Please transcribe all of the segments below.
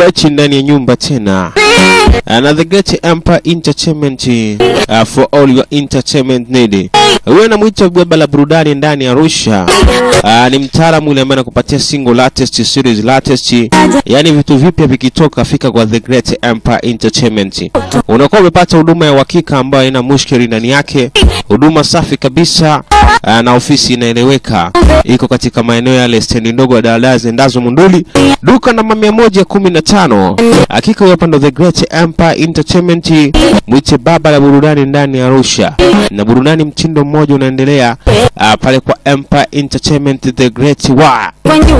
Alright, ndani ya nyumba tena na the Great Empire Entertainment uh, for all your entertainment need. Huyo anamwita baba la burudani ndani ya Arusha. Uh, ni mtaalamu yule ambaye anakupatia single latest series latest, yani vitu vipya vikitoka, fika kwa the Great Empire Entertainment. Unakuwa umepata huduma ya uhakika ambayo haina mushkeli ndani yake, huduma safi kabisa uh, na ofisi inaeleweka, iko katika maeneo yale stendi ndogo ya daladala zendazo Munduli, duka namba mia moja kumi na tano. Hakika huyo hapa ndo the Great Empire Entertainment, mwite baba la burudani ndani ya Arusha, na burudani mtindo mmoja unaendelea uh, pale kwa Empire Entertainment the Great wa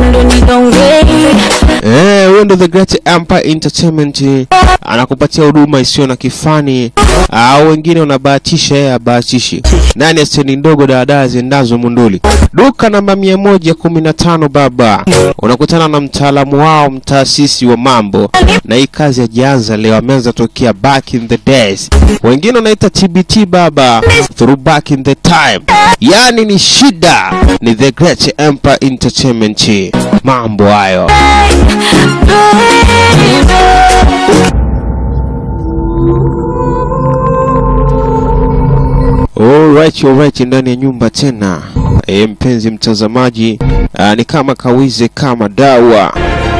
Eh, huyo ndo the Great Empire Entertainment anakupatia huduma isiyo na kifani, au wengine wanabahatisha, yeye abahatishi. Ndani ya stendi ndogo daladala ziendazo Munduli, duka namba mia moja kumi na tano. Baba, unakutana na mtaalamu wao, mtaasisi wa mambo, na hii kazi hajaanza leo, ameanza tokea back in the days. Wengine wanaita TBT baba, through back in the time. Yani ni shida, ni the Great Empire Entertainment. Mambo hayo. Alright, alright, ndani ya nyumba tena. E, mpenzi mtazamaji, aa, ni kama kawize kama dawa.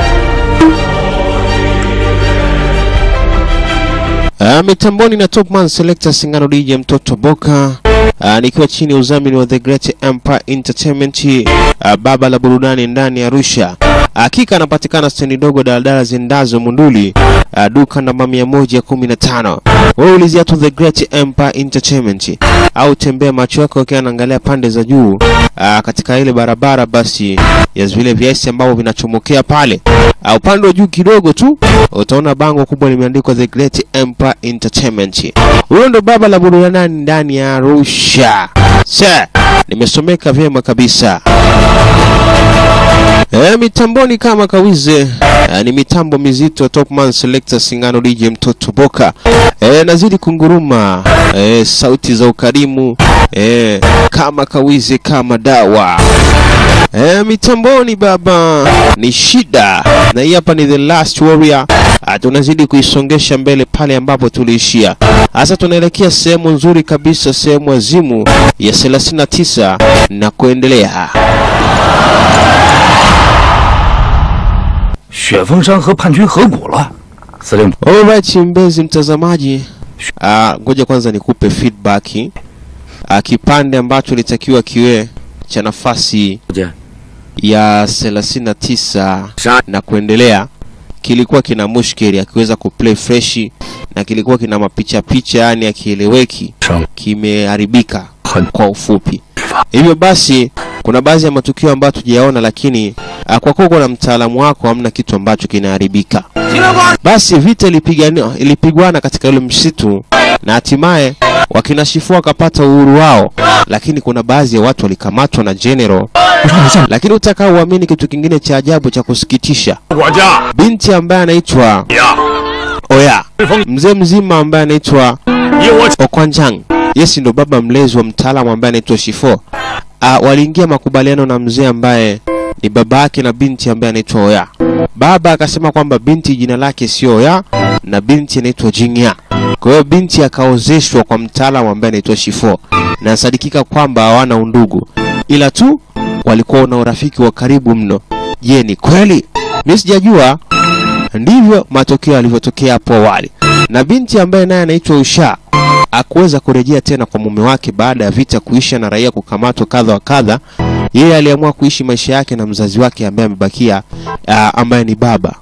Aa, mitamboni na Topman Selector Singano DJ mtoto Boka. Aa, nikiwa chini ya udhamini wa The Great Empire Entertainment, aa, baba la burudani ndani ya Arusha. Hakika anapatikana stendi ndogo daladala zendazo Munduli, aa, duka namba mia moja kumi na tano. Wewe ulizia tu The Great Empire Entertainment au tembea macho yako ukiwa anaangalia pande za juu aa, katika ile barabara basi ya vile viasi ambavyo vinachomokea pale au upande wa juu kidogo tu utaona bango kubwa limeandikwa The Great Empire Entertainment. Huyo ndo baba la burudani ndani ya Arusha. Sa, nimesomeka vyema kabisa. E, mitamboni kama kawize e, ni mitambo mizito Topman Selector Singano DJ mtoto Boka e, nazidi kunguruma e, sauti za ukarimu e, kama kawize kama dawa e, mitamboni baba ni shida, na hii hapa ni the last warrior. Ah, tunazidi kuisongesha mbele pale ambapo tuliishia. Sasa tunaelekea sehemu nzuri kabisa, sehemu azimu ya 39 na kuendelea. 雪峰山和叛军合股了，司令部 Alright, mpenzi mtazamaji, ah, ngoja kwanza nikupe feedback. Ah, kipande ambacho litakiwa kiwe cha nafasi 见 ya 39 杀 na kuendelea kilikuwa kina mushkeli akiweza kuplay freshi na kilikuwa kina mapicha picha, yani akieleweki, 生 kimeharibika 很 kwa ufupi. Hivyo basi kuna baadhi ya matukio ambayo tujayaona, lakini ah, kwa kuwa na mtaalamu wako hamna kitu ambacho kinaharibika. Basi vita ilipigania ilipigwana katika ule msitu na hatimaye wakinashifu wakapata uhuru wao, lakini kuna baadhi ya watu walikamatwa na general. Lakini utakao uamini kitu kingine cha ajabu cha kusikitisha, 我家 binti ambaye anaitwa 呀， Oya, 风 mzee mzima ambaye anaitwa 以我 Okwanjang, yesi ndo baba mlezi wa mtaalamu ambaye anaitwa Shifo. Ah, waliingia makubaliano na mzee ambaye ni baba yake na binti ambaye anaitwa Oya. Baba akasema kwamba binti jina lake sio Oya na binti anaitwa Jingya. Kwa hiyo binti akaozeshwa kwa mtaalamu ambaye anaitwa Shifo, na sadikika kwamba hawana undugu, ila tu walikuwa na urafiki wa karibu mno. Je, ni kweli? Mimi sijajua. Ndivyo matokeo yalivyotokea hapo awali, na binti ambaye naye anaitwa Usha akuweza kurejea tena kwa mume wake baada ya vita kuisha na raia kukamatwa kadha wa kadha. Yeye aliamua kuishi maisha yake na mzazi wake ambaye amebakia, ah, ambaye ni baba.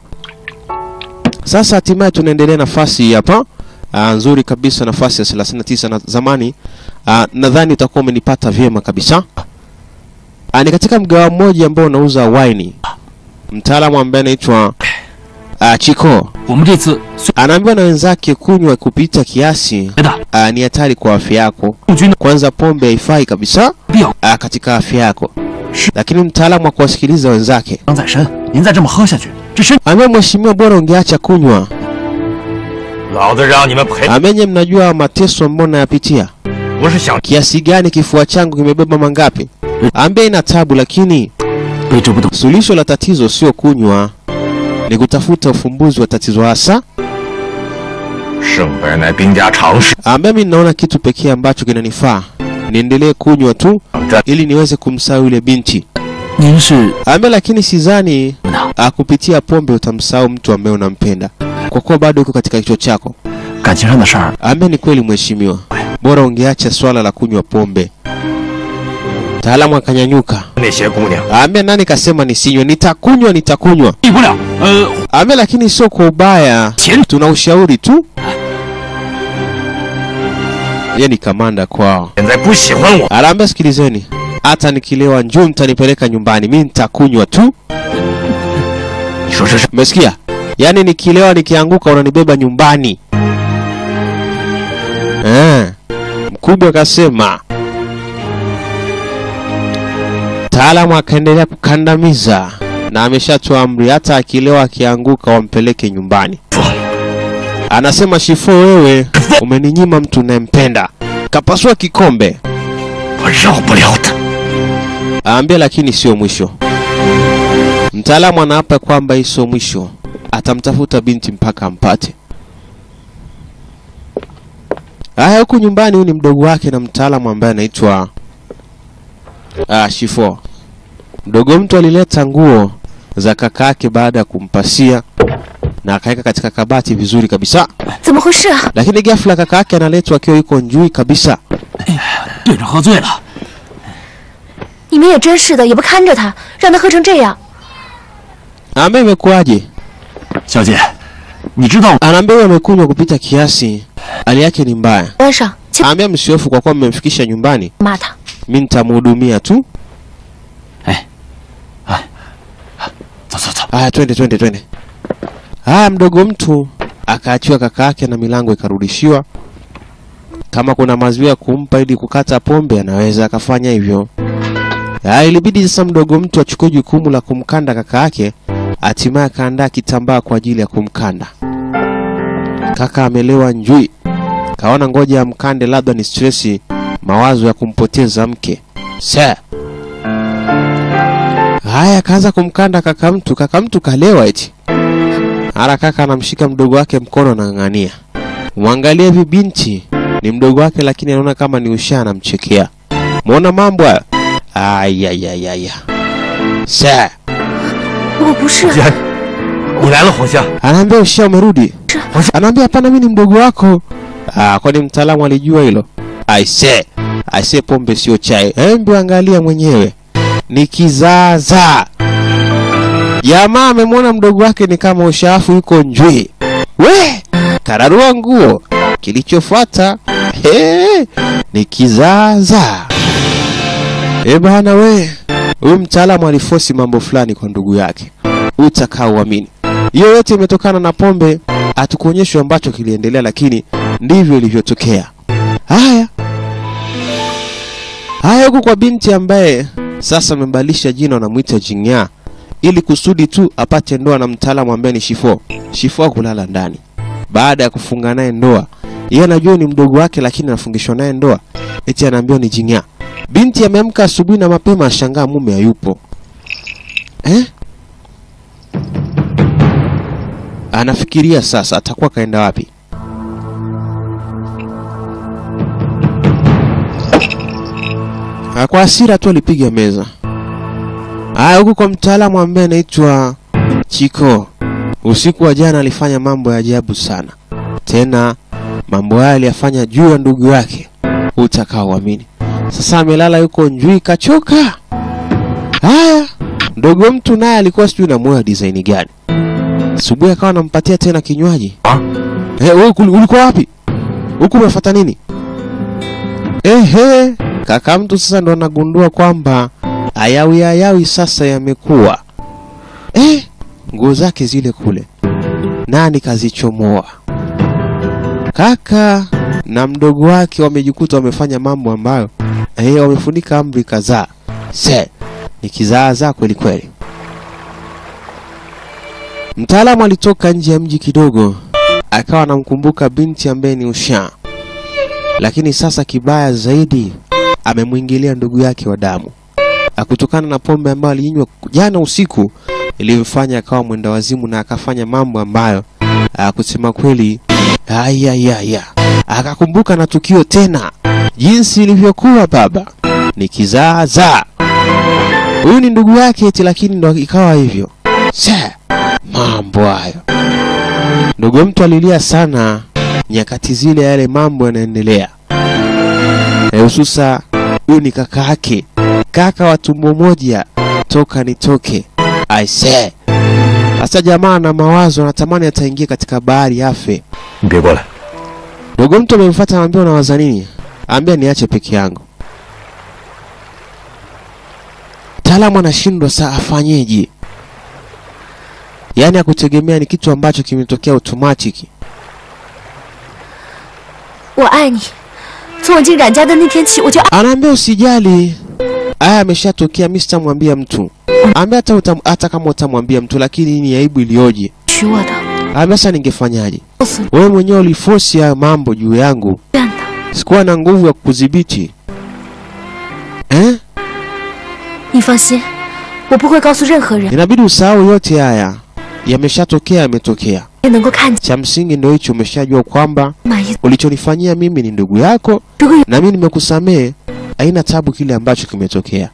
Sasa hatimaye tunaendelea nafasi hii hapa ah, nzuri kabisa, nafasi ya 39 na zamani. ah, nadhani utakuwa umenipata vyema kabisa. Ah, ni katika mgawa mmoja ambao unauza waini. Mtaalamu ambaye anaitwa ah, Chiko 我们这次虽 anaambiwa na wenzake kunywa kupita kiasi 觉得 ah, ni hatari kwa afya yako. 陆军的 Kwanza pombe haifai kabisa 必要 ah, katika afya yako, 是 lakini mtaalamu wa kuwasikiliza wenzake 伤在身，您再这么喝下去，这身 ambaye, mheshimiwa, bora ungeacha kunywa. 老子让你们赔， Amenye, mnajua mateso ambayo nayapitia, 不是想 kiasi gani kifua changu kimebeba mangapi? Ambia ina tabu, lakini 背这不懂， suluhisho la tatizo sio kunywa. ni kutafuta ufumbuzi wa tatizo hasa, 胜败乃兵家常事。 ambaye mimi ninaona kitu pekee ambacho kinanifaa niendelee kunywa tu 这 ili niweze kumsahau yule binti 您是 ambaye, lakini sidhani 呢？ ah, kupitia pombe utamsahau mtu ambaye unampenda, kwa kuwa bado uko katika kichwa chako. 感情上的事儿， Ambaye ni kweli mheshimiwa, bora ungeacha swala la kunywa pombe. Mtaalamu akanyanyuka, 那些姑娘 ambaye nani kasema nisinywe? Nitakunywa, nitakunywa. 避不了。呃， Ambaye lakini sio kwa ubaya, 钱 tuna ushauri tu. Yeye ni kamanda kwao. 现在不喜欢我， Anaambia sikilizeni, hata nikilewa njoo mtanipeleka nyumbani, mi nitakunywa tu. 你说这是 Umesikia? Yaani nikilewa nikianguka unanibeba nyumbani. Eh. Mkubwa akasema. Taalamu akaendelea kukandamiza na ameshatoa amri hata akilewa akianguka wampeleke nyumbani. Anasema Shifo, wewe umeninyima mtu unayempenda. Kapasua kikombe. 我饶不了他。 Aambia lakini sio mwisho. Mtaalamu anaapa kwamba hii sio mwisho, atamtafuta binti mpaka ampate. Haya, huku nyumbani, huyu ni mdogo wake na mtaalamu ambaye anaitwa ah, Shifo. Mdogo mtu alileta nguo za kaka yake baada ya kumpasia na akaweka katika kabati vizuri kabisa, 怎么回事啊？ lakini ghafla kaka yake analetwa akiwa yuko njui kabisa. 队长喝醉了， 你们也真是的，也不看着他，让他喝成这样。 Ambaye imekuwaje? 小姐，你知道 Anaambia huyu amekunywa kupita kiasi, hali yake ni mbaya. 关上，去 Ambia msiofu kwa kuwa mmemfikisha nyumbani, 骂他。 mi nitamhudumia tu. 走走走， Haya, twende twende twende. Haya, mdogo mtu akaachiwa kaka yake na milango ikarudishiwa. Kama kuna maziwa ya kumpa ili kukata pombe, anaweza akafanya hivyo. Haya, ilibidi sasa mdogo mtu achukue jukumu la kumkanda kaka yake. Hatimaye akaandaa kitambaa kwa ajili ya kumkanda. Kaka amelewa njui, kaona ngoja amkande, labda ni stresi, mawazo ya kumpoteza mke. Sir. Haya, akaanza kumkanda kaka mtu. Kaka mtu kalewa eti. Ara kaka anamshika mdogo wake mkono anang'ang'ania. Mwangalie hivi binti ni mdogo wake, lakini anaona kama ni usha, anamchekea. Muona mambo hayo? Ayayayaya. Sa, 我不是， 姐，你来了，黄香。 anaambia usha, umerudi? Anaambia hapana, mimi ni mdogo wako. Ah, kwani mtaalamu alijua hilo? Aise, aise, pombe sio chai. Hebu angalia mwenyewe, ni kizaza. Jamaa amemwona mdogo wake ni kama ushafu yuko njwi. We, kararua nguo. Kilichofuata he, ni kizaza. E bana we, huyu mtaalamu alifosi mambo fulani kwa ndugu yake, utakaa uamini. Hiyo yote imetokana na pombe. Hatukuonyeshwa ambacho kiliendelea, lakini ndivyo ilivyotokea. Haya haya, huku kwa binti ambaye sasa amebadilisha jina, anamwita Jing'aa ili kusudi tu apate ndoa na mtaalamu ambaye ni Shifo. Shifo kulala ndani baada ya kufunga naye ndoa. Yeye anajua ni mdogo wake, lakini anafungishwa naye ndoa, eti anaambiwa ni Jing'aa. Binti ameamka asubuhi na mapema, ashangaa mume hayupo eh? Anafikiria sasa atakuwa kaenda wapi. Ah, Kwa hasira tu alipiga meza. Haya, huku kwa mtaalamu ambaye anaitwa Chiko, usiku wa jana alifanya mambo ya ajabu sana, tena mambo haya aliyafanya juu ya ndugu yake, utakaoamini. Sasa amelala yuko njui, kachoka. Haya, mdogo mtu naye alikuwa sijui na moyo wa design gani. Asubuhi akawa anampatia tena kinywaji. Ah? Eh, wewe kuli- ulikuwa wapi? Huku umefuata nini? Ehe, kaka mtu sasa ndo anagundua kwamba ayawi ayawi sasa yamekuwa. Eh, nguo zake zile kule. Nani kazichomoa? Kaka na mdogo wake wamejikuta wamefanya mambo ambayo eh, wamefunika amri kadhaa. Se, ni kizaazaa kweli kweli. Mtaalamu alitoka nje ya mji kidogo, akawa anamkumbuka binti ambaye ni Usha, lakini sasa kibaya zaidi amemwingilia ndugu yake wa damu, kutokana na pombe ambayo aliinywa jana usiku. ilimfanya akawa mwenda wazimu na akafanya mambo ambayo ah, kusema kweli ayayaya, akakumbuka na tukio tena jinsi ilivyokuwa baba ni kizaazaa. Huyu ni ndugu yake eti, lakini ndo ikawa hivyo. Sa, mambo hayo. Ndugu mtu alilia sana nyakati zile, yale mambo yanaendelea, na hususa huyu ni kaka yake, kaka wa tumbo moja, toka nitoke. I say sasa, jamaa na mawazo, anatamani ataingia katika bahari afe. 你别过来， Ndugu mtu amemfuata, anaambia unawaza nini? Ambia niache peke yangu. Mtaalamu anashindwa saa afanyeje? Yaani akutegemea ni kitu ambacho kimetokea automatic. 我爱你。从我进冉家的那天起，我就爱。 Anaambia usijali, haya ameshatokea, mimi sitamwambia mtu. Ambia hata utam, hata kama utamwambia mtu, lakini hii ni aibu iliyoje. 娶我的， Ambia sasa ningefanyaje? 告诉你 Wewe mwenyewe uliforce haya mambo juu yangu, 这样的。 sikuwa na nguvu ya kukudhibiti eh? 你放心，我不会告诉任何人， Inabidi usahau yote haya, yameshatokea, yametokea. 也能够看见 Cha msingi ndio hicho, umeshajua kwamba 满意。 ulichonifanyia mimi ni ndugu yako 如果有 na mimi nimekusamehe. Haina tabu kile ambacho kimetokea.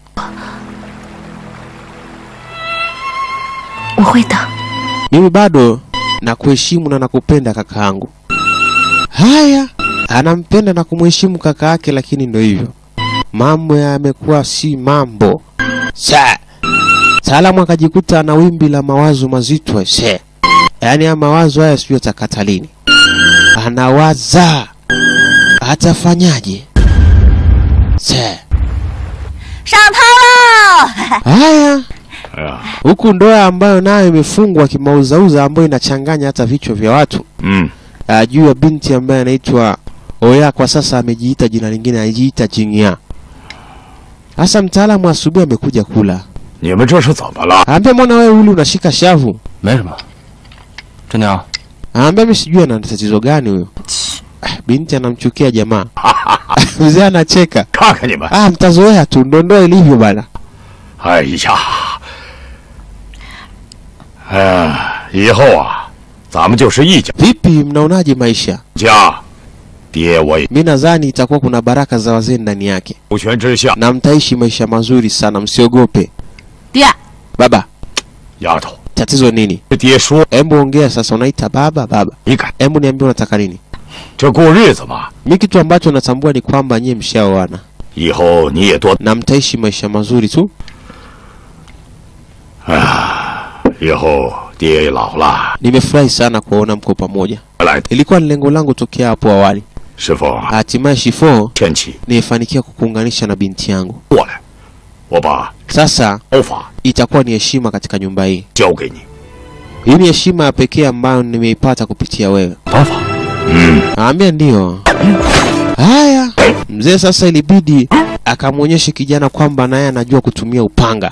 我会的。 Mimi bado nakuheshimu na nakupenda kaka yangu. Haya, anampenda na kumheshimu kaka yake, lakini ndio hivyo, mambo yamekuwa si mambo. Sa Salamu akajikuta na wimbi la mawazo mazito se, yaani haya mawazo haya sijui atakata lini. Anawaza atafanyaje? Se 上汤喽！ haya 哎呀， huku ndoa ambayo nayo imefungwa kimauzauza, ambayo inachanganya hata vichwa vya watu 嗯， uh, juu ya binti ambaye anaitwa Oya. Kwa sasa amejiita jina lingine, anajiita Jingya. Sasa mtaalamu asubuhi amekuja kula, 你们这是怎么了？ aambia mbona wewe uli unashika shavu? 没什么。真娘， Aambia mimi sijui ana tatizo gani huyo. Ah, Binti anamchukia jamaa. Mzee anacheka. 看看你们， Ah, mtazoea tu, ndo ndoa ilivyo bana. 哎呀，哎呀，以后啊，咱们就是一家 Vipi, mnaonaje maisha? 家，爹我也 Mi nadhani itakuwa kuna baraka za wazee ndani yake, 无权之下， na mtaishi maisha mazuri sana, msiogope. 爹， Baba, 丫头， tatizo nini? 这爹说 Hebu ongea sasa, unaita baba baba. 你敢 Hebu niambie unataka nini? 这过日子嘛， Mi kitu ambacho natambua ni kwamba nyie mshaoana 以后你也多， na mtaishi maisha mazuri tu. 以后爹也老了， Nimefurahi sana kuwaona mko pamoja, 来， ilikuwa ni lengo langu tokea hapo awali. 师傅啊， Hatimaye Shifo 天气 nimefanikiwa kukuunganisha na binti yangu. 过来，我把 Sasa 刀法 itakuwa ni heshima katika nyumba hii. 交给你。 Hii ni heshima ya pekee ambayo nimeipata kupitia wewe. 刀法， 嗯， Naambia ndio. Haya, mzee sasa ilibidi akamwonyeshe kijana kwamba naye anajua kutumia upanga.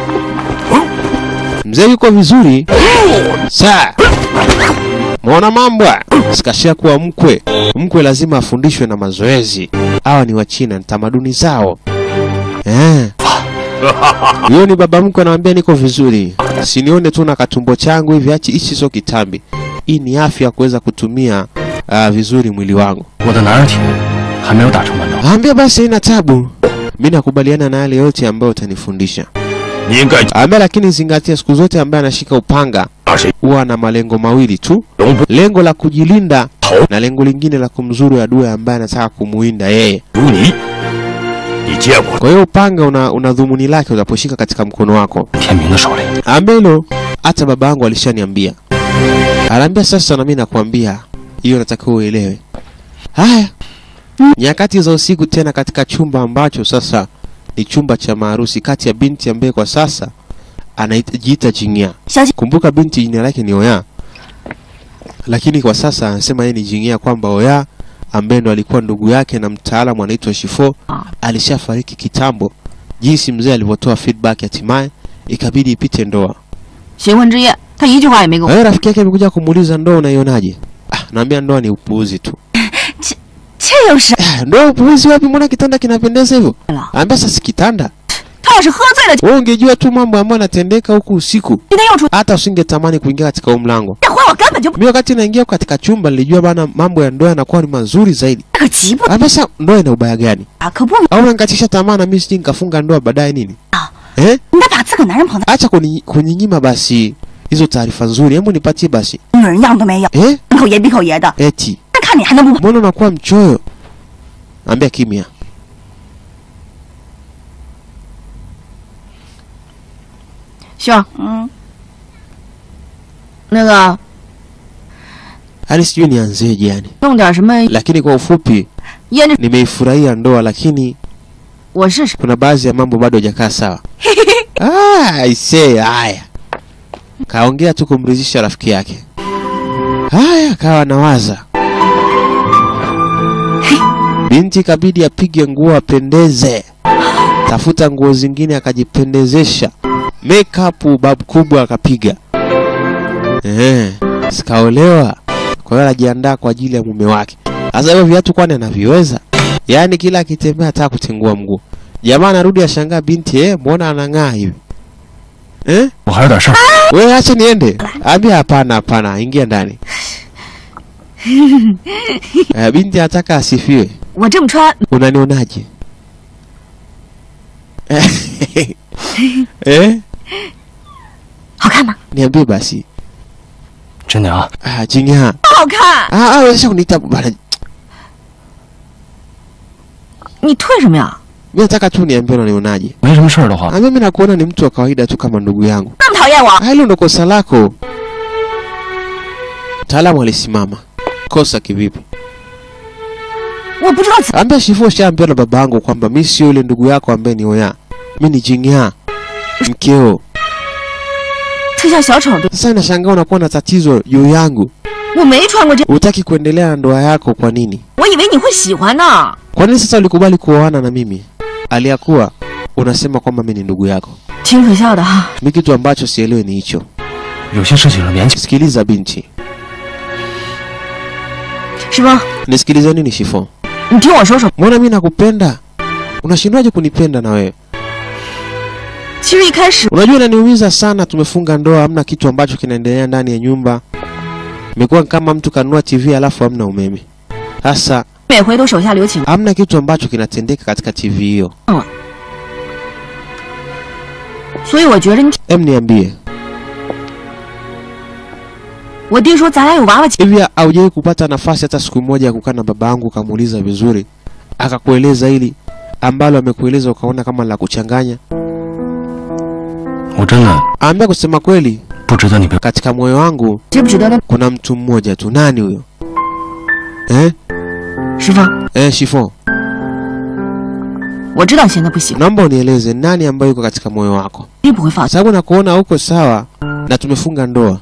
Mzee yuko vizuri. Saa. Muona mambo? haya? Sikashia kuwa mkwe. Mkwe lazima afundishwe na mazoezi. Hawa ni Wachina, ni tamaduni zao. Eh. Huyo ni baba mkwe anamwambia niko vizuri. Sinione tu na katumbo changu hivi achi hichi sio kitambi. Hii ni afya ya kuweza kutumia uh, vizuri mwili wangu. 我的男儿体还没有打成满刀。 Ambia basi haina tabu. Mimi nakubaliana na yale yote ambayo utanifundisha. 你应该 Ambia lakini zingatia siku zote ambaye anashika upanga 打谁 huwa na malengo mawili tu. 容不 Lengo la kujilinda 头 na lengo lingine la kumzuru adui ambaye anataka kumuinda yeye. 如你，你见过 Kwa hiyo upanga una, una dhumuni lake unaposhika katika mkono wako. 天明的手里， Ambia hilo hata baba yangu alishaniambia. Anaambia sasa na mimi nakwambia hiyo natakiwa uelewe. Haya. Nyakati za usiku tena katika chumba ambacho sasa ni chumba cha maharusi kati ya binti ambaye kwa sasa anajiita Jingya. 小姐， Kumbuka binti jina lake ni Oya, lakini kwa sasa anasema yeye ni Jingya, kwamba Oya ambaye ndo alikuwa ndugu yake na mtaalamu anaitwa Shifo alishafariki kitambo. Jinsi mzee alivyotoa feedback, hatimaye ikabidi ipite ndoa. 新婚之夜，他一句话也没跟 Kwa 我。 hiyo rafiki yake amekuja kumuuliza ndoa unaionaje? Ah, naambia ndoa ni upuuzi tu. 这有啥？ Ah, ndoa upuuzi wapi? Mbona kitanda kinapendeza hivyo? 了， Anambia sasa kitanda 他要是喝醉了，今 Wewe ungejua tu mambo ambayo yanatendeka huku usiku, 天又出， hata usingetamani kuingia katika huu mlango. 这回我根本就不 Mimi wakati naingia katika chumba nilijua bana mambo ya ndoa yanakuwa ni mazuri zaidi. 可急不 Sasa ndoa ina ubaya gani? 打，可不， Au unanikatisha tamaa na mimi sije nikafunga ndoa baadaye nini? Ah. Eh? 应该把自个男人捧在 Acha kuni- kuninyima basi hizo taarifa nzuri, hebu nipatie basi. 女人样都没有， Eh? 口爷逼口爷的， Eti 那看你还能不？ mbona unakuwa mchoyo? Ambia kimya. 秀，嗯，那个 Hali sijui nianzeje yani, 弄点什么 lakini kwa ufupi 腌着， nimeifurahia ndoa, lakini 我试试。 kuna baadhi ya mambo bado hajakaa sawa. Ah, aisee, haya. Kaongea tu kumridhisha rafiki yake. Haya, kawa nawaza. Binti kabidi apige nguo apendeze, tafuta nguo zingine akajipendezesha, makeup babu kubwa akapiga. Eh, sikaolewa, kwa hiyo anajiandaa kwa ajili ya mume wake. Sasa hivyo viatu kwani anaviweza? Yaani kila akitembea hata kutengua mguu. Jamaa anarudi ashangaa binti, eh, mbona anang'aa hivi? Eh? 我还有点事儿。 Wewe acha niende. Ambia hapana hapana, ingia ndani. Eh, binti anataka asifiwe. 我这么穿， Unanionaje? eh? 好看吗？ Niambie basi. 真的啊， Ah, Jingya. 好看。 Ah, ah, sasa kuniita bana. 你退什么呀？ Mimi nataka tu niambie unanionaje. 没什么事儿的话， Ah, mimi nakuona ni mtu wa kawaida tu kama ndugu yangu. 那么讨厌我？ Ah, hilo ndo kosa lako. Mtaalamu alisimama. Kosa kivipi? 我不知道怎 Ambia Shifu shaambiwa na baba yangu kwamba mimi sio yule ndugu yako ambaye ni Oya. Mimi ni Jingya. Mkeo. 特像小丑对， Sasa nashangaa unakuwa na tatizo juu yangu. 我没穿过这， Hutaki kuendelea na ndoa yako kwa nini? 我以为你会喜欢呢。 Kwa nini sasa ulikubali kuoana na mimi? Aliyakuwa unasema kwamba mimi ni ndugu yako. 挺可笑的哈。 Mimi kitu ambacho sielewi ni hicho. 有些事情是年轻。 Sikiliza binti. 师傅， Nisikilize nini Shifo? 你听我说说， Mbona mimi nakupenda? Unashindwaje kunipenda na wewe? 其实一开始 Unajua inaniumiza sana, tumefunga ndoa, hamna kitu ambacho kinaendelea ndani ya nyumba. Imekuwa kama mtu kanunua TV alafu hamna umeme. Sasa 每回都手下留情， hamna kitu ambacho kinatendeka katika TV hiyo. 所以我觉着你， Em, niambie 我爹说咱俩有娃娃亲， hivi, haujawahi kupata nafasi hata siku moja ya kukaa na baba yangu ukamuuliza vizuri, akakueleza hili ambalo amekueleza ukaona kama la kuchanganya? 我真的 Ambia kusema kweli, 不值得你被 katika moyo wangu 值不值得呢？ kuna mtu mmoja tu. Nani huyo? Eh? 师傅， Eh, Shifo, 我知道你现在不行， naomba unieleze nani ambaye yuko katika moyo wako, 绝对不会放弃。 sababu nakuona uko sawa na tumefunga ndoa.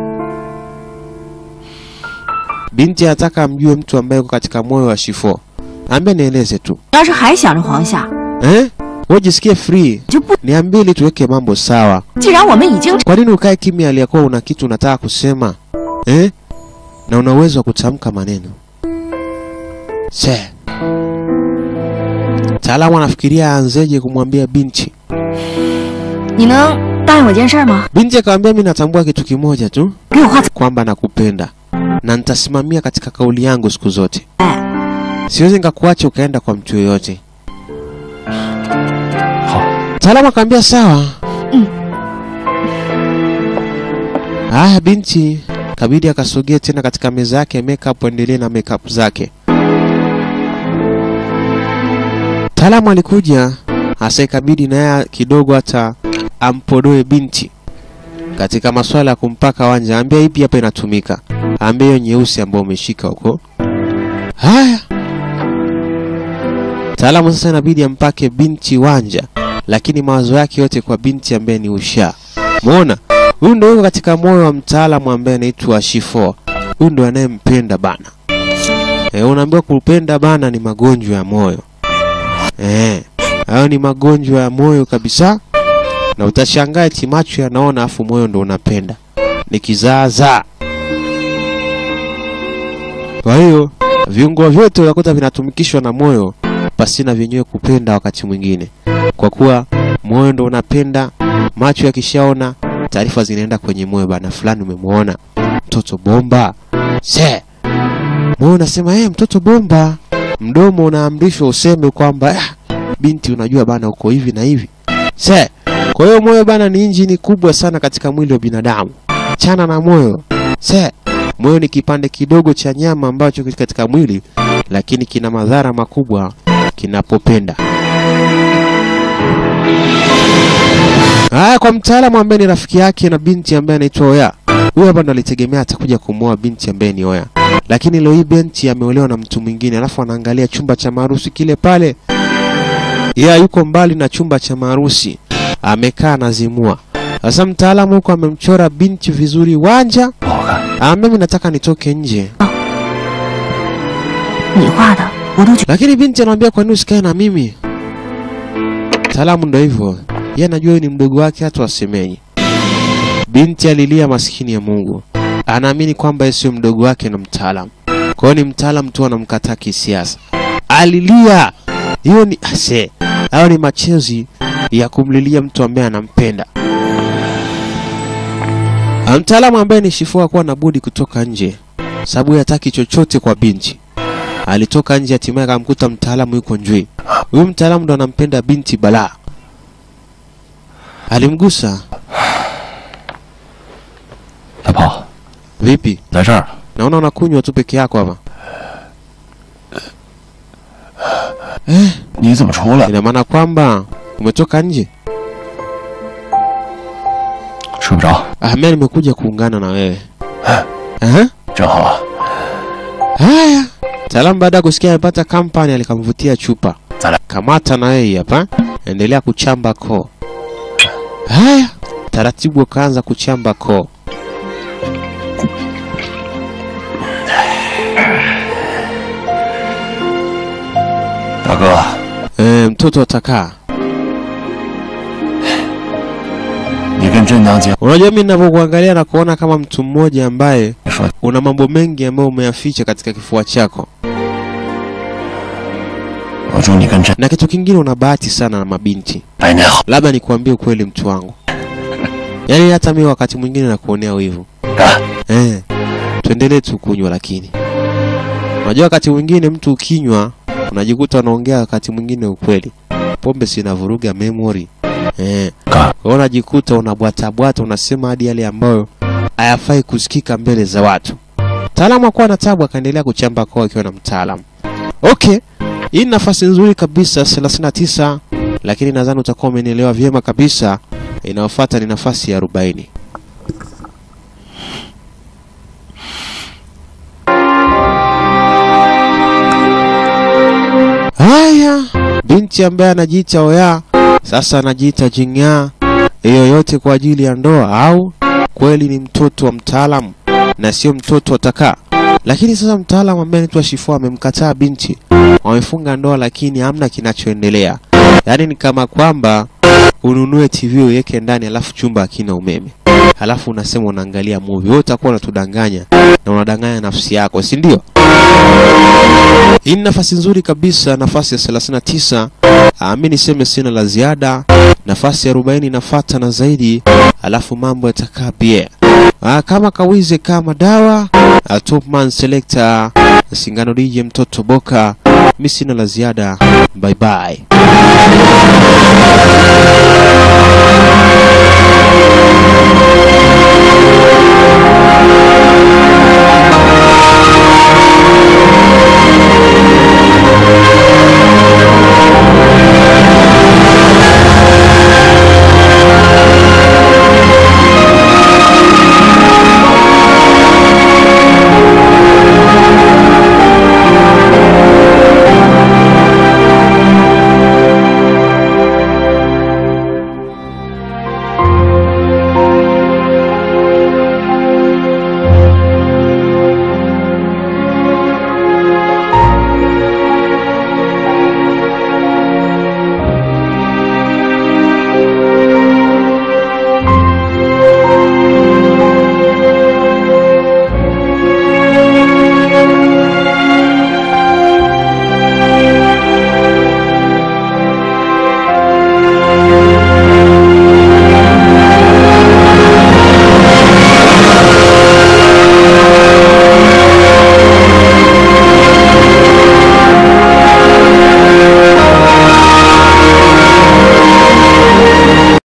Binti anataka amjue mtu ambaye yuko katika moyo wa Shifo. Ambia nieleze tu. 你要是还想着黄夏， Eh? Wewe jisikie free. 就不。 Niambie ili tuweke mambo sawa. 既然我们已经 Kwa nini ukae kimya aliyakuwa una kitu unataka kusema? Eh? Na una uwezo wa kutamka maneno. Se. Mtaalamu anafikiria aanzeje kumwambia binti. 你能答应我件事吗？ Binti akamwambia mimi natambua kitu kimoja tu 给我画彩。 kwamba nakupenda na nitasimamia katika kauli yangu siku zote. 哎， Siwezi nikakuacha ukaenda kwa mtu yoyote. 好。 Mtaalamu akamwambia sawa. Mm. Haya, binti kabidi akasogea tena katika meza yake ya makeup, endelee na makeup zake. Mtaalamu alikuja hasa, ikabidi naye kidogo hata ampodoe binti katika masuala ya kumpaka wanja. Ambia ipi hapa inatumika, ambia hiyo nyeusi ambayo umeshika huko. Haya, mtaalamu sasa inabidi ampake binti wanja lakini mawazo yake yote kwa binti ambaye ni Usha. Muona? Huyu ndio yuko katika moyo wa mtaalamu ambaye anaitwa Shifo. Huyu ndio anayempenda bana. E, unaambiwa kupenda bana ni magonjwa ya moyo. Eh, hayo ni magonjwa ya moyo kabisa. Na utashangaa eti macho yanaona afu moyo ndo unapenda. Ni kizaazaa. Kwa hiyo viungo vyote unakuta vinatumikishwa na moyo pasina vyenyewe kupenda wakati mwingine kwa kuwa moyo ndo unapenda, macho yakishaona taarifa zinaenda kwenye moyo, bana fulani umemwona mtoto bomba. Se moyo unasema eh, mtoto bomba, mdomo unaamrishwa useme kwamba ah, binti, unajua bana, uko hivi na hivi. Se kwa hiyo moyo bana ni injini kubwa sana katika mwili wa binadamu. Chana na moyo. Se moyo ni kipande kidogo cha nyama ambacho kiko katika mwili, lakini kina madhara makubwa kinapopenda. Haya, kwa mtaalamu ambaye ni rafiki yake na binti ambaye anaitwa Oya, huyu hapa ndo alitegemea atakuja kumwoa binti ambaye ni Oya, lakini leo hii binti ameolewa na mtu mwingine, alafu anaangalia chumba cha maharusi kile pale. Yeye yuko mbali na chumba cha maharusi, amekaa anazimua. Sasa mtaalamu huko amemchora binti vizuri wanja, 不好看。 ah, mimi nataka nitoke nje, 你画的我都觉 lakini binti anamwambia kwa nini usikae na mimi? Mtaalamu ndo hivyo, yeye anajua huyu ni mdogo wake, hata wasemenyi. Binti alilia, maskini ya Mungu, anaamini kwamba yeye sio mdogo wake na mtaalamu, kwa hiyo ni mtaalamu tu anamkataa kisiasa. Alilia, hiyo ni ase, hayo ni machozi ya kumlilia mtu ambaye anampenda. Ah, Mtaalamu ambaye ni Shifua hakuwa na budi kutoka nje, sababu yeye hataki chochote kwa binti. Alitoka nje, hatimaye akamkuta mtaalamu yuko njui. Huyu mtaalamu ndo anampenda binti balaa. Alimgusa. 大炮， Vipi? 来这儿， Naona unakunywa tu peke yako hapa. 你怎么出来？ Ina maana kwamba umetoka nje? 睡不着， Ah, mimi nimekuja kuungana na wewe. Aha. 正好啊， Haya. Mtaalamu baada ya kusikia amepata kampani alikamvutia chupa. Zala. Kamata na yeye hapa. Endelea kuchamba koo. Haya. Taratibu akaanza kuchamba koo. 大哥， E, mtoto atakaa. 你跟镇娘结， Unajua mimi ninavyokuangalia na kuona kama mtu mmoja ambaye 你说 una mambo mengi ambayo umeyaficha katika kifua chako, 我祝你跟镇 na kitu kingine, una bahati sana na mabinti. 百年好。 Labda nikuambie ukweli, mtu wangu, yaani hata mimi wakati mwingine nakuonea wivu 干， eh. Tuendelee tu kunywa, lakini unajua wakati mwingine mtu ukinywa unajikuta unaongea wakati mwingine ukweli. Pombe sinavuruga memory eh. 干， Kwa hiyo unajikuta unabwatabwata, unasema hadi yale ambayo hayafai kusikika mbele za watu. Mtaalamu akuwa na tabu, akaendelea kuchamba koo akiwa na mtaalamu. Okay, hii ni nafasi nzuri kabisa 39, lakini nadhani utakuwa umenielewa vyema kabisa. Inayofuata ni nafasi ya 40. Haya, binti ambaye anajiita Oya sasa anajiita Jing'aa. Hiyo yote kwa ajili ya ndoa au kweli ni mtoto wa mtaalamu na sio mtoto wa takaa? Lakini sasa mtaalamu ambaye anaitwa Shifua amemkataa binti, wamefunga ndoa, lakini hamna kinachoendelea. Yaani ni kama kwamba ununue TV uweke ndani, alafu chumba hakina umeme, halafu unasema unaangalia movie. Wewe utakuwa unatudanganya na unadanganya nafsi yako, si ndio? Hii ni nafasi nzuri kabisa, nafasi ya 39. Ah, mi niseme sina la ziada. Nafasi ya 40 inafuata na zaidi, alafu mambo yatakaa pia. Ah, kama kawize kama dawa. Ah, Topman Selector Singano DJ mtoto Boka. Mi sina la ziada. Bye bye.